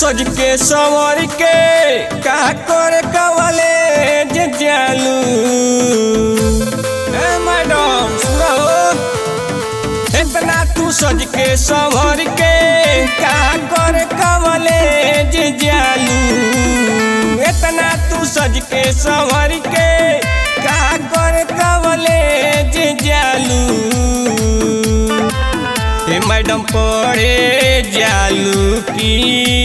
सज के संवर के का करे कवले जे जालू ए मैडम सुनो इतना तू सज के संवर के का करे कवले जे जालू इतना तू सज के संवर के का करे कवले जे जालू ए मैडम पढ़े जालू की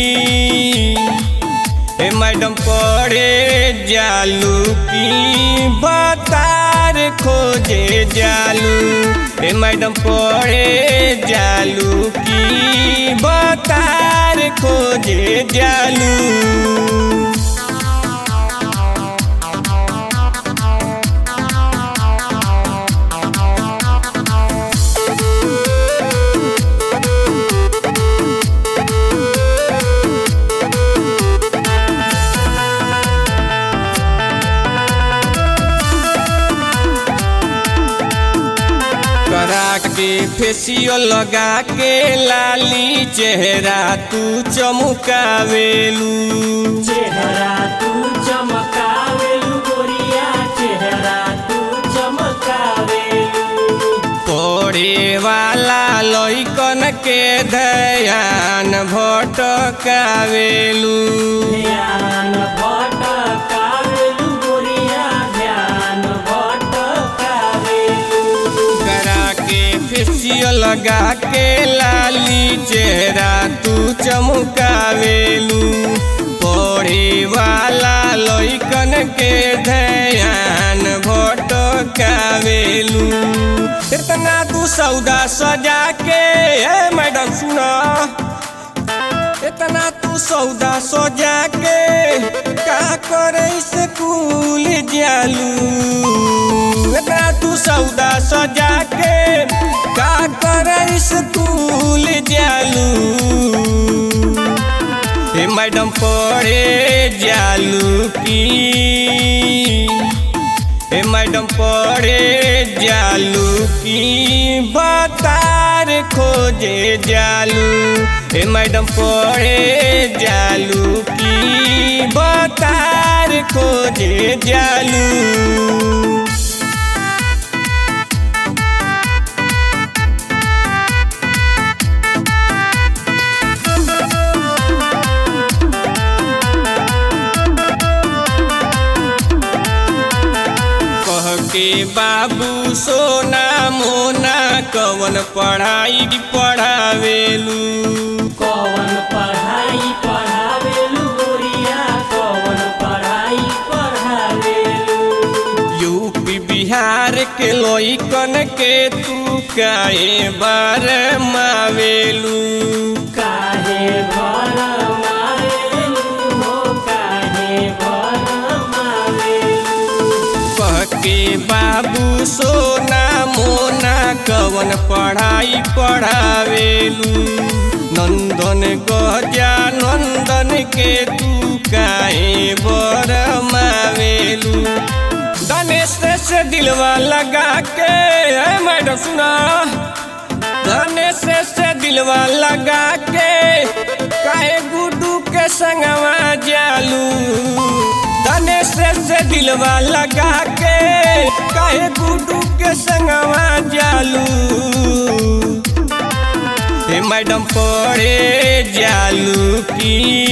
ए मैडम पढ़े जालू की बतार खोजे जालू ए मैडम पढ़े जालू की बतार खोजे जालू करा के फेसियल लगा के लाली चेहरा तू चमकावेलू चेहरा तू चमकावेलू गोरिया चेहरा तू चमकावेलू पढ़े वाला लइकन के ध्यान भटकावेलू ध्यान भटकावेलू गोरिया ध्यान भटकावेलू करा के फेसियल लगा के लाली चेहरा तू चमकावेलू पढ़े वाला लइकन के ध्यान भटकावेलू इतना तू सौदा सजा के ए मैडम सुना इतना तू सौदा सजा के का करे स्कूल जालू इतना तू सौदा सजा के का करे स्कूल जालू ए मैडम पढ़े जालू की ए मैडम पढ़े जालू की बतार खोजे जालू ए मैडम पढ़े जालू की बतार खोजे जालू कह के बाबू सोना मोना कवन पढ़ाई पढ़ावेलू कौन पढ़ाई पढ़ावेलू गोरिया कौन पढ़ाई पढ़ावेलू यूपी बिहार के लइकन के तू काए बार मावेलू काहे भर मावेलू हो काहे भर मावेलू कह के बाबू सोना मोना कवन पढ़ाई पढ़ावेलू नंदन गजा नंदन के तू काहे बर मावेलू गणेश से दिलवा लगा के ए मैडम सुना गणेश से दिलवा लगा के काहे गुड्डू के संगवा जालू गणेश से दिलवा लगा के काहे गुड्डू के संगवा जालू ए मैडम पढ़े जालू की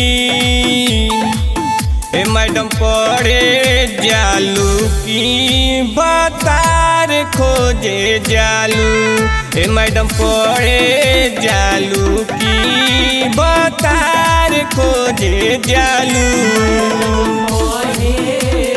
ए मैडम पढ़े जालू की बतार खोजे जालू ए मैडम पढ़े जालू की बतार खोजे जालू मोहे